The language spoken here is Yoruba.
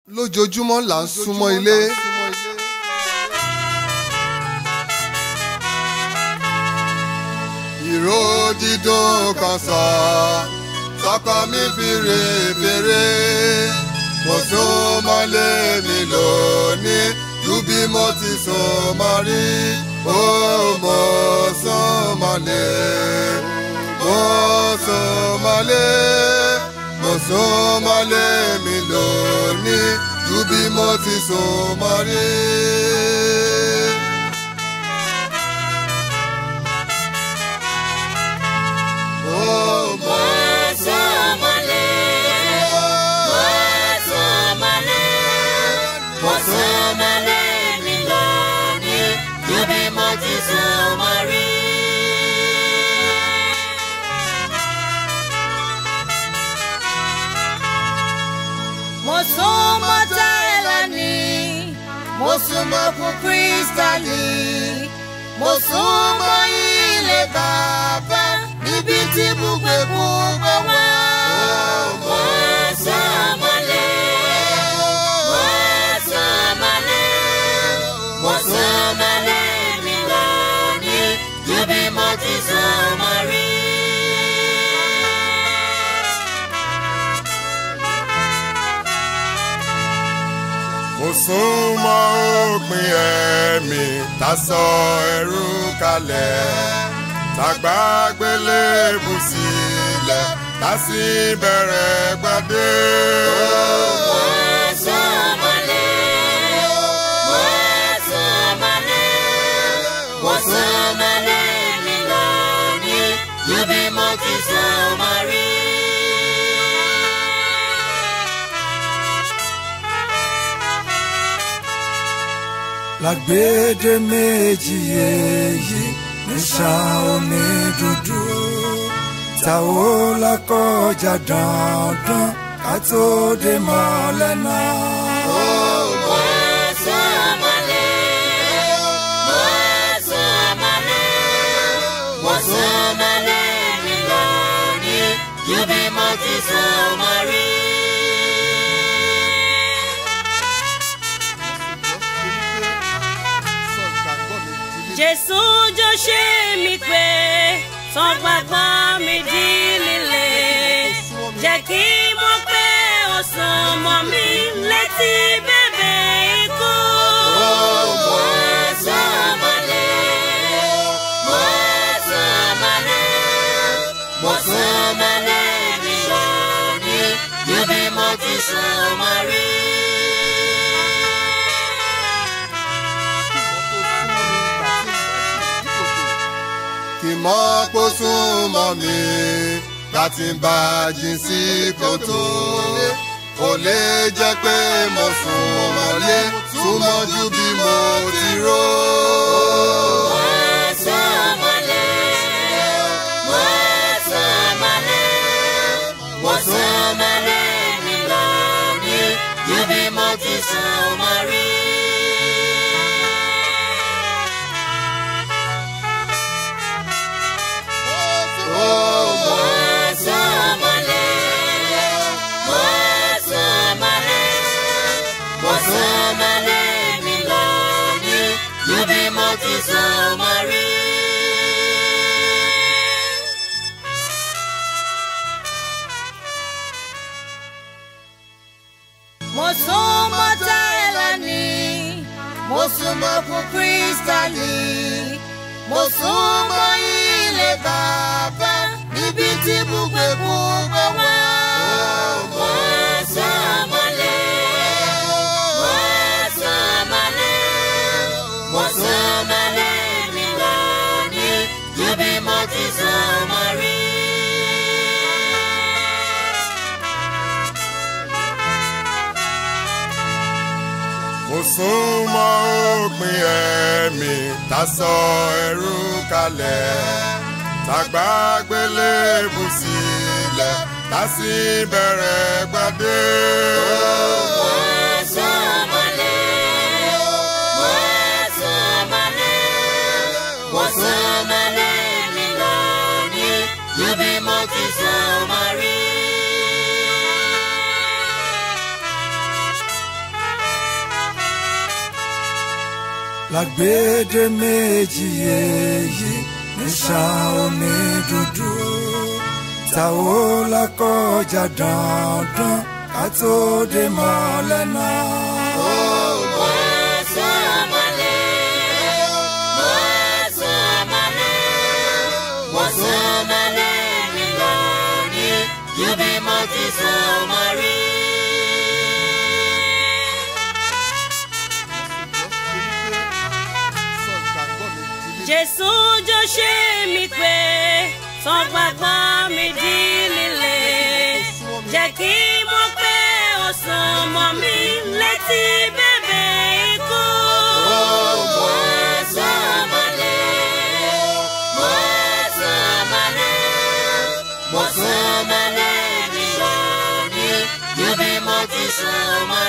lójoojúmọ́ là ń súnmọ́ ilé. ìró dídùn kan sọ sọkọ mi fi rè fèrè mo sún mọ́lé mi lónìí ju bí mo ti sún mọ́ rí ó mo sún mọ́lé mo sún mọ́lé mo sún mọ́lé mi lónìí ju bí mo ti sún mọ́ rí. Ó mo Mo súnmọ́ Táílàndì, mo súnmọ́ fún Kírísítálì, mo súnmọ́ ilé bàbá níbi tí gbogbo gbogbo wá. Mo súnmọ́lé, mo súnmọ́lé, mo súnmọ́lé mi lónìí ju bí mo ti súnmọ́ rí. mo sún mọ́ òpin ẹ̀mí tá sọ ẹrú kalẹ̀ tàgbà gbélébù sílẹ̀ tá sì bẹ̀rẹ̀ gbadé. Mo súnmọ́lé, mo súnmọ́lé, mo súnmọ́lé mi lónìí ju bí mo ti súnmọ́ rí. lágbèdè méjì èyí níṣà omi dúdú ta ó lákọjá dandan ká tó dé mọ́lẹ̀ náà. Mo súnmọ́lé, mo súnmọ́lé, mo súnmọ́lé mi lónìí ju bí mo ti súnmọ́ rí. Jésù jọ ṣe mí pé tán gbàgbọ́ mi di líle jẹ́ kí mo pé ó sùn mọ́ mi létí bèbè ikú. Mo súnmọ́lé, mo súnmọ́lé, mo súnmọ́lé mi lónìí ju bí mo ti súnmọ́ rí. kì mọ́ kó sún mọ́ mi láti bá jìn sí kòtò. kò lè jẹ́ pé mo sùn mọ́lé súnmọ́ ju bí mo ti rò. Mo súnmọ́lé, mo súnmọ́lé, mo súnmọ́lé mi lónìí ju bí mo ti súnmọ́ rí. Mo súnmọ́lé, mo súnmọ́lé, mo súnmọ́lé mi lónìí ju bí mo ti súnmọ́ rí. Mo súnmọ́ Táílàndì, mo súnmọ́ fún Kírísítálì, mo súnmọ́ ilé bàbá níbi tí gbogbo gbogbo wá. Mo súnmọ́lé, mo súnmọ́lé, mo súnmọ́lé mi lónìí ju bí mo ti súnmọ́ rí. mo sún mọ́ òpin ẹ̀mí tá sọ ẹrú kalẹ̀ tàgbà gbélébù sílẹ̀ tá sì bẹ̀rẹ̀ gbadé. Mo súnmọ́lé, mo súnmọ́lé, mo súnmọ́lé mi lónìí ju bí mo ti súnmọ́ rí. lágbèdè méjì èyí níṣà omi dúdú ta ó lákọjá dandan ká tó dé mọ́lẹ̀ náà. Jésù jọ ṣe mi pé tán gbàgbọ́ mi di líle jẹ́ kí mo pé ó sùn mọ́ mi létí bèbè ikú. Mo sùn mọ́lẹ̀, mo sùn mọ́lẹ̀, mo sùn mọ́lẹ̀ mi lónìí ju bí mo ti sùn mọ́